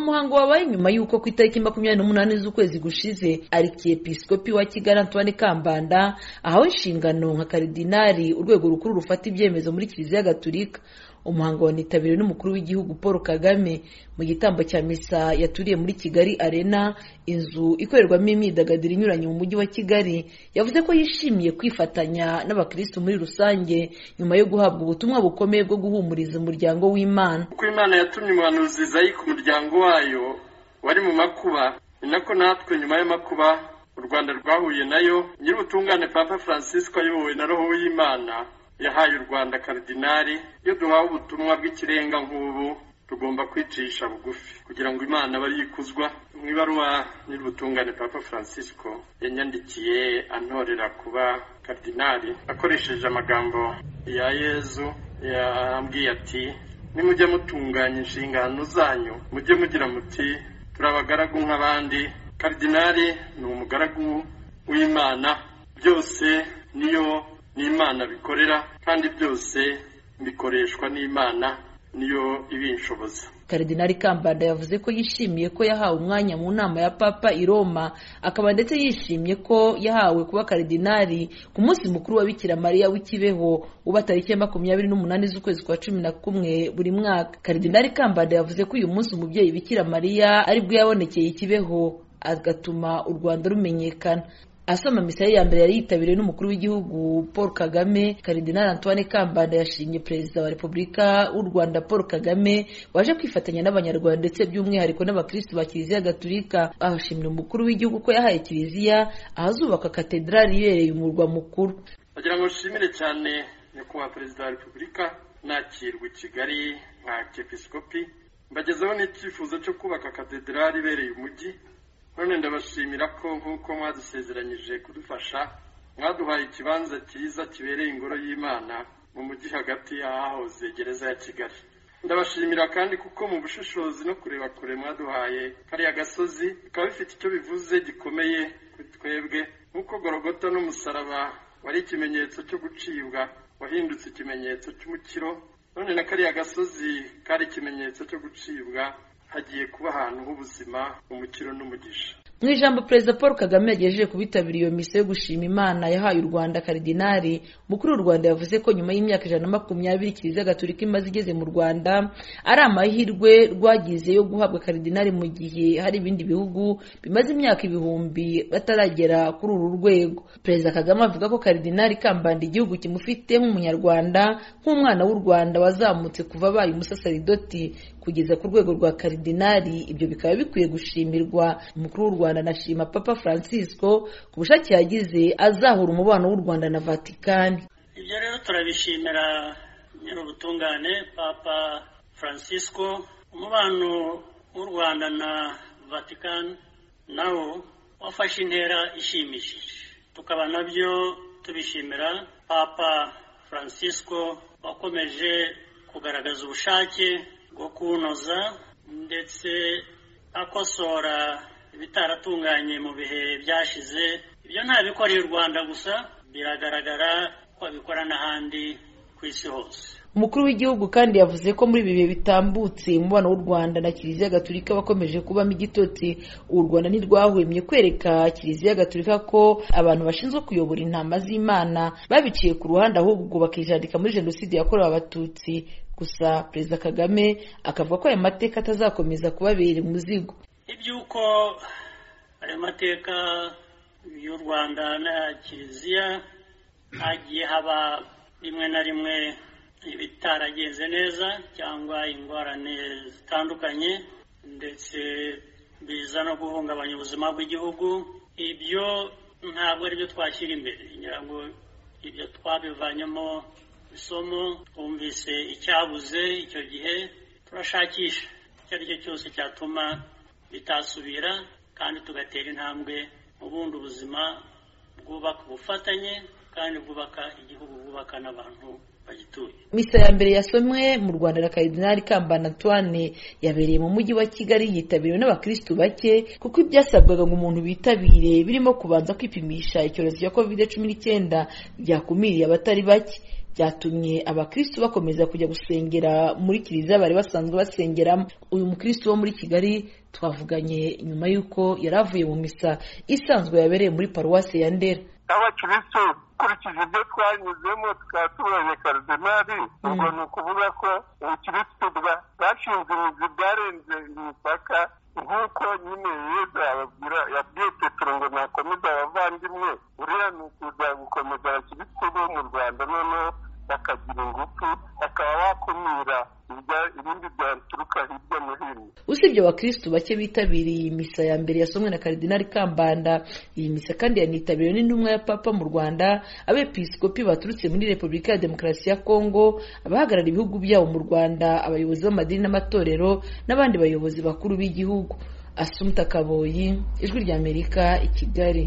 muhango wabaye nyuma y'uko ku itariki makumyabiri n'umunani z'ukwezi gushize arikiyepisikopi wa kigali antoine kambanda ahawe inshingano nka karidinari urwego rukuru rufata ibyemezo muri kiliziya gatulika umuhango wanitabiriwe n'umukuru w'igihugu paul kagame mu gitambo cya misa yaturiye muri kigali arena inzu ikorerwamo imyidagaduro inyuranye mu mujyi wa kigali yavuze ko yishimiye kwifatanya n'abakirisitu muri rusange nyuma yo guhabwa ubutumwa bukomeye bwo guhumuriza umuryango w'imana kuko imana yatumye umuhanuzi zayi ku muryango wayo wari mu makuba ni nako natwe nyuma y'amakuba u rwanda rwahuye nayo nyir'ubutungane papa francisco ayobowe na roho y'imana yahaye u rwanda karidinari iyo duhawe ubutumwa bw'ikirenga nk'ubu tugomba kwicisha bugufi kugira ngo imana abe yikuzwa mu ibaruwa nyir'ubutungane papa francisco yanyandikiye antorera kuba karidinari akoresheje amagambo ya yezu yambwiye ati nimujye mutunganya inshingano zanyu mujye mugira muti turi abagaragu nk'abandi karidinari ni umugaragu w'imana byose niyo n'imana bikorera kandi byose bikoreshwa n'imana niyo ibinshoboza karidinari kambanda yavuze ko yishimiye ko yahawe umwanya mu nama ya papa i roma akaba ndetse yishimiye ko yahawe kuba karidinari ku munsi mukuru wa bikira mariya w'ikibeho uba tariki ya makumyabiri n'umunani z'ukwezi kwa cumi na kumwe buri mwaka karidinari kambanda yavuze ko uyu munsi umubyeyi bikira mariya aribwo yabonekeye ikibeho agatuma u rwanda rumenyekana asoma misa ye ya mbere yari yitabiriwe n'umukuru w'igihugu paul kagame karidinari antoine kambanda yashimye perezida wa repubulika w'u rwanda paul kagame waje kwifatanya n'abanyarwanda ndetse by'umwihariko n'abakirisitu ba kiliziya gaturika ahashimira umukuru w'igihugu ko yahaye kiliziya ahazubaka katedrali ibereye umurwa mukuru bagira ngo bashimire cyane nyakubahwa perezida wa repubulika nakirwa i kigali nka kepisikopi mbagezeho n'icyifuzo cyo kubaka katedrali ibereye umujyi none ndabashimira ko nk'uko mwadusezeranyije kudufasha mwaduhaye ikibanza cyiza kibereye ingoro y'imana mu mujyi hagati y'ahahoze gereza ya kigali ndabashimira kandi kuko mu bushishozi no kureba kure mwaduhaye kariya gasozi bikaba bifite icyo bivuze gikomeye kuri twebwe nk'uko gorogota n'umusaraba wari ikimenyetso cyo gucibwa wahindutse ikimenyetso cy'umukiro none na kariya gasozi kari ikimenyetso cyo gucibwa hagiye kuba ahantu h'ubuzima umukiro n'umugisha mu ijambo perezida paul kagame yagejeje ku bitabiriye iyo misiyo yo gushima imana yahaye u rwanda karidinari mukuru w'u rwanda yavuze ko nyuma y'imyaka ijana na makumyabiri kiliziya gaturika imaze igeze mu rwanda ari amahirwe rwagize yo guhabwa karidinari mu gihe hari ibindi bihugu bimaze imyaka ibihumbi bataragera kuri uru rwego perezida kagame avuga ko karidinari ikambanda igihugu kimufite nk'umunyarwanda nk'umwana w'u rwanda wazamutse kuva abaye umusasaridoti kugeza ku rwego rwa karidinari ibyo bikaba bikwiye gushimirwa umukuru w'u rwanda anashima papa francisco ku bushake yagize azahura umubano w'u rwanda na vatikani ibyo rero turabishimira nyir'ubutungane papa francisco umubano w'u rwanda na vatikani nawo wafashe intera ishimishije tukaba nabyo tubishimira papa francisco wakomeje kugaragaza ubushake bwo kuwunoza ndetse akosora ibitaratunganye mu bihe byashize ibyo ntabikoreye u rwanda gusa biragaragara ko abikora n'ahandi ku isi hose umukuru w'igihugu kandi yavuze ko muri ibi bihe bitambutse umubano w'u rwanda na kiliziya gaturika wakomeje kubamo igitotsi u rwanda ntirwahwemye kwereka kiliziya gaturika ko abantu bashinzwe kuyobora intama z'imana babiciye ku ruhande ahubwo bakijandika muri jenoside yakorewe abatutsi gusa perezida kagame akavuga ko ayo mateka atazakomeza kubabera umuzigo iby'uko ayo mateka y'u rwanda na kiliziya hagiye haba rimwe na rimwe ibitaragenze neza cyangwa ingorane zitandukanye ndetse biza no guhungabanya ubuzima bw'igihugu ibyo ntabwo aribyo twashyira imbere ngira ngo ibyo twabivanyemo isomo twumvise icyabuze icyo gihe turashakisha icyo ari cyo cyose cyatuma bitasubira kandi tugatera intambwe ubundi ubuzima bwubaka ubufatanye kandi bwubaka igihugu bwubaka n'abantu misa ya mbere yasomwe mu rwanda na karidinari kambana antoine yabereye mu mujyi wa kigali yitabiriwe n'abakirisitu bake kuko ibyasabwaga ngo umuntu bitabire birimo kubanza kwipimisha icyorezo cya kovide cumi n'icyenda byakumiriye abatari bake byatumye abakristu bakomeza kujya gusengera muri kiliziya bari basanzwe basengeramo uyu mukristu wo muri kigali twavuganye nyuma y'uko yari avuye mu misa isanzwe yabereye muri paruwasi ya ndera abakiristo ukurikije ibyo twanyuzemo tukaba tubonye karidinali ubwo ni ukuvuga ko ubukristo bwashinze ubuzi bwarenze imipaka nk'uko nyine yesu yababwira yabwiye petero ngo nakomeze abavandimwe uriya ni ukuza gukomeza abakiristo bo mu rwanda noneho bakagira ingufu bakaba bakumira ibindi byaturuka hirya no hino usibye abakristu bake bitabiriye iyi misa ya mbere yasomwe na karidinali kambanda iyi misa kandi yanitabiriwe n'intumwa ya papa mu rwanda abepiskopi baturutse muri repubulika ya demokarasi ya kongo abahagarariye ibihugu byabo mu rwanda abayobozi b'amadini n'amatorero n'abandi bayobozi bakuru b'igihugu asumta kaboyi ijwi ry'amerika i kigali